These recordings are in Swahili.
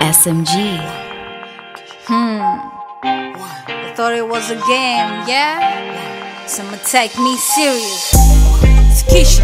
SMG. I thought it was a game, yeah? Someone take me serious. It's Kisha.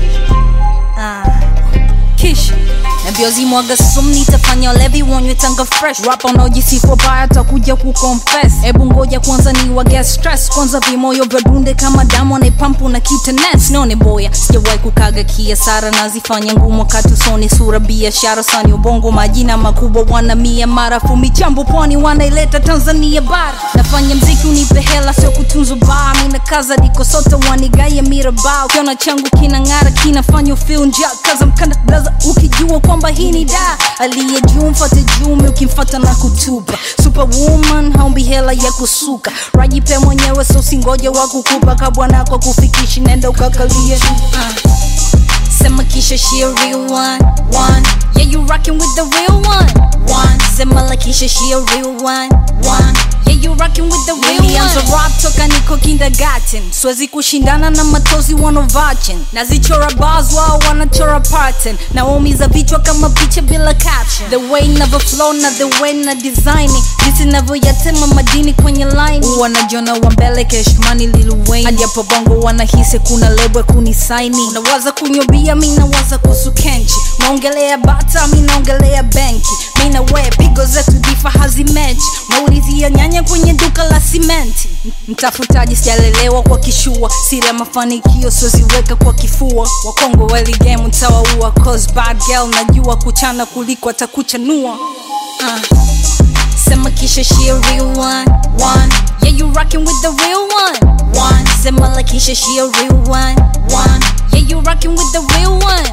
Ah, Kisha. Nabiozi mwaga sumu nitafanya levi wonywe tanga fresh rap unaojisifu baya takuja kuconfess hebu ngoja kwanza ni wage stress kwanza vimoyo vya dunde kama damu anaipampu na kitanes none boya sijawahi kukaga kiasara nazifanya ngumu wakati usoni sura biashara sani ubongo majina makubwa wana mia marafu michambo pwani wanaileta tanzania bara nafanya mziki unipe hela sio kutunzwa baa mina kaza diko sote wanigaye mirabao kiona changu kinang'ara kinafanya feel njaa kaza mkanda blaza ukijua kwamba hii ni da aliye juu mfate jume ukimfata na kutupa superwoman haumbi hela ya kusuka rajipe mwenyewe so singoje wa kukupa kabwana kwa kufikishi nenda ukakalie uh. Sema kisha she a real one, one. Yeah, you rockin' with the real one, one. Sema la kisha she a real one, one. Yeah, you rockin' with the real Nilianza one. rap toka niko kindergarten, siwezi kushindana na matozi wanovachen. Nazichora bars wao wanachora pattern, naumiza vichwa kama picha bila caption. The way never flow na the way na design it. jinsi navyoyatema madini kwenye line. Wanajiona wa mbele keshmani Lil Wayne, hadi hapo bongo wanahisi kuna lebo kunisaini. Nawaza kunywa bia, mi nawaza kuhusu kenchi. Naongelea bata, mi naongelea benki. Mi na we pigo zetu difa hazimechi. Naulizia nyanya kwenye duka la simenti. M- Mtafutaji sijalelewa kwa kishua, sila mafanikio siweziweka kwa kifua. Wakongo weli game utawaua, cause bad girl najua kuchana kuliko atakuchanua. Uh. Sema kisha she a real one, one. Yeah, you rockin' with the real one, one. Sema la kisha she a real one, one. Yeah, you rockin' with the real one.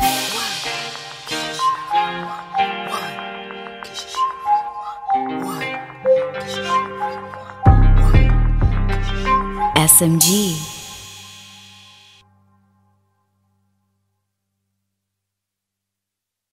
SMG.